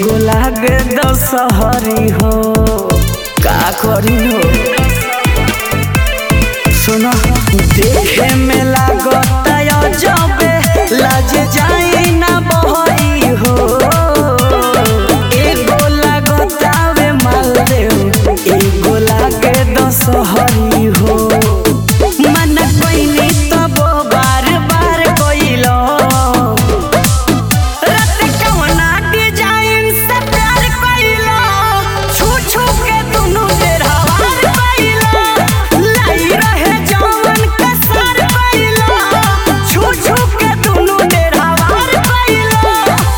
एगो लागे दशहरी हो का करी हो सुनो देखे में लागत जबे लाज जाई ना बहरी हो एगो लागत आवे मालदेव एगो लागे दशहरी हो मन कोइनी तब बार बार कोइलो रत कवना डिजाइन से प्यार कइलो छू छू के दुनु बेरहवार कइलो लाई रहे जवन के सर कइलो छू छू के दुनु बेरहवार कइलो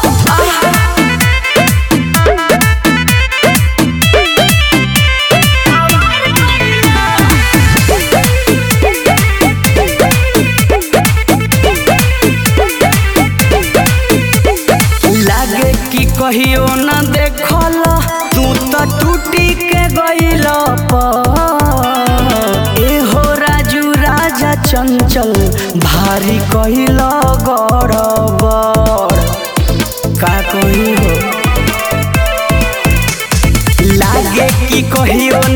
लागे कि कहियो न देखल तू त टूटी के गइल एहो राजू राजा चंचल भारी कहिल गड़बड़ का कही हो लागे कि कहियो